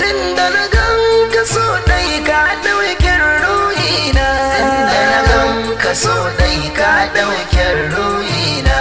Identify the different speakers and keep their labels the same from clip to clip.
Speaker 1: inda na gan ka so dai ka ɗaukin ruhina
Speaker 2: inda na gan ka so dai ka ɗaukin ruhina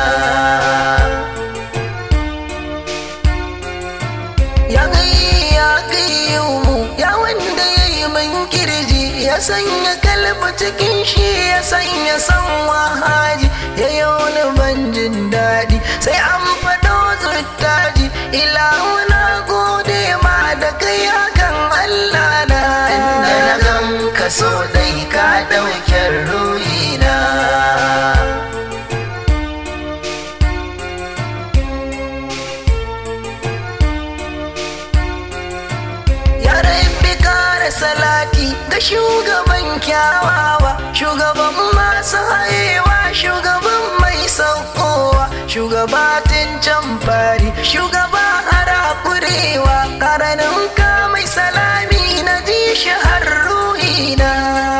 Speaker 1: ya gai ya gai mu ya wanda ya yi min kirji ya sanya kalbi cikin shi ya sanya san wahaji ya yi wani ban jin daɗi sai an faɗo zuttaji ilahu na gode ma da kai hakan Allah na
Speaker 2: inda na gan ka so dai ka ɗaukin ruhina
Speaker 1: ya rabbi kara salati ga shugaban kyawawa shugaban masu hayewa shugaban mai saukowa shugabatin can fari shugaba harakurewa karanin ka mai salami na ji shi har ruhina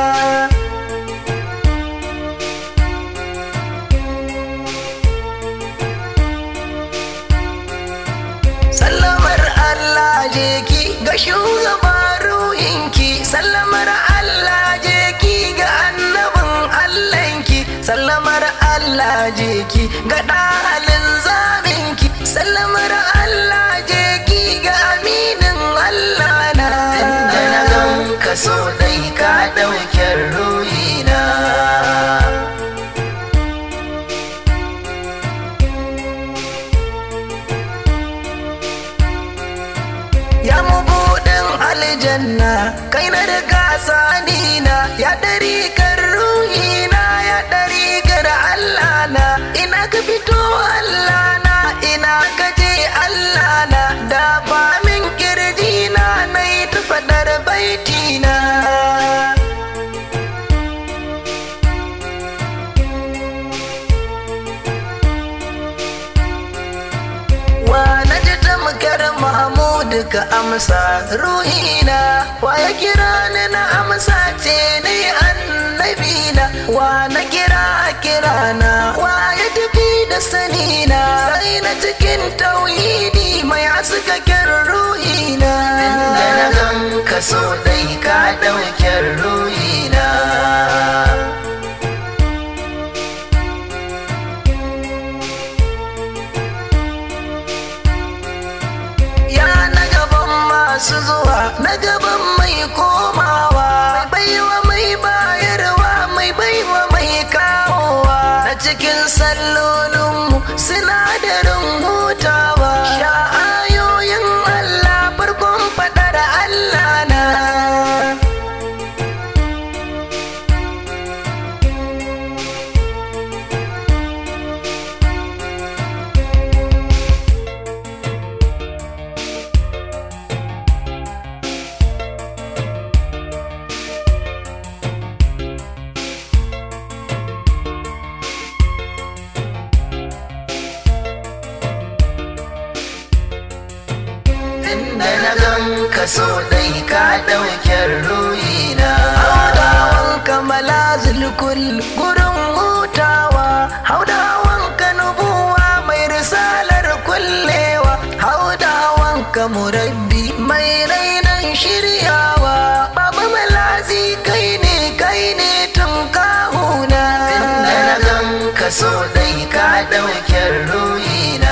Speaker 1: sallamar Allah je ki ga shugaba ruhinki sallamar Allah je ki ga annabin Allahnki sallamar Allah je ki ga ɗalin zaminki sallamar Allah je ki ga aminin Allah na
Speaker 2: inda na gan ka so dai ka ɗaukin ruhina
Speaker 1: ya mabudin aljanna kai na da gasanina ya ɗari kan ruhina ya ɗari gar Allah na ina ka fito Allah na ina ka je Allah na da ba min kirjina na yi ta faɗar baitina wa na ji tamkar mahmudu ka amsa ruhina wa ya kira ni na amsa ce ni annabina wa na kira kirana wa ya tafi da sanina sai na cikin tauhidi mai haskaken ruhina
Speaker 2: inda na gan ka so dai ka ɗaukin ruhina
Speaker 1: ya na gaban masu zuwa na gaban mai komawa mai baiwa mai bayarwa mai baiwa mai kawowa na cikin sallolinmu sinadarin hutawa sha'ayoyin Allah farkon fadar Allah na
Speaker 2: inda na gan ka so dai ka ɗaukin ruhina
Speaker 1: haudawan kamala zulkul gurin hutawa haudawan ka nubuwa mai risalar kullewa haudawan ka murabbi mai rainan shiryawa baba malazi kai ne kai ne tun kahuna
Speaker 2: inda na gan ka so dai ka ɗaukin ruhina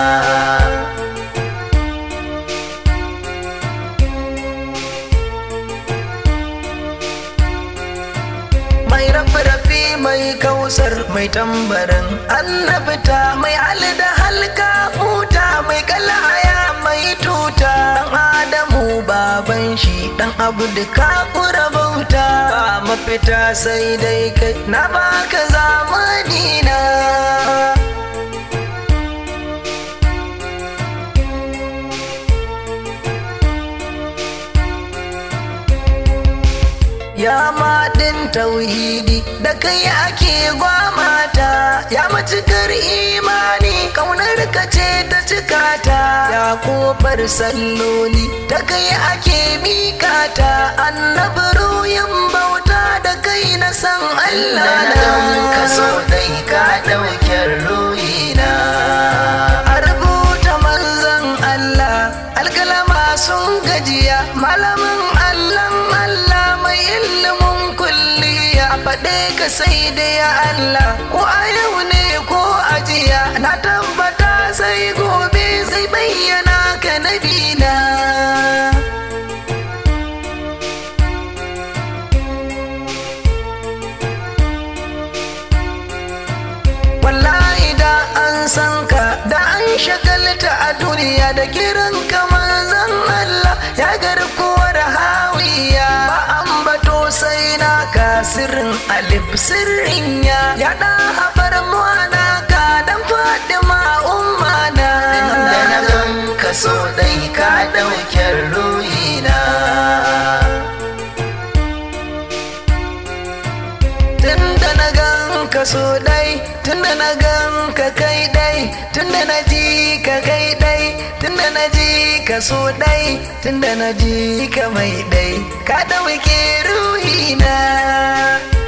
Speaker 1: mai rafi-rafi mai kausar mai tambarin annabta mai halda halka huta mai kalaya mai tuta dan adamu baban shi dan abu da kakura bauta ba mafita sai dai kai na baka zamani na ya maɗin tauhidi da kai ake gwamata ya matukar imani kaunar ka ce ta cikata ya kofar salloli da kai ake mikata annabi ruyin bauta da kai na san Allah
Speaker 2: inda na gan ka so
Speaker 1: na
Speaker 2: dai ka ɗaukin ruhina
Speaker 1: a rubuta manzan Allah alkalama sun gajiya sai da ya Allah ko a yau ne ko a jiya na tabbata sai gobe zai bayyana ka nabina wallahi da an san ka da an shagalta a duniya da kiran ka manzon Allah ya garkuwar hawiya ba an bato sai na ka sirrin alif sirrin ya ya da habar muwana ka dan fadima ummana
Speaker 2: da na gan ka so dai ka ɗauke ruhina
Speaker 1: tunda na gan ka so dai tunda na gan ka kai dai tunda na ji ka kai dai tunda na ji ka so dai tunda na ji ka mai dai ka ɗauke ruhina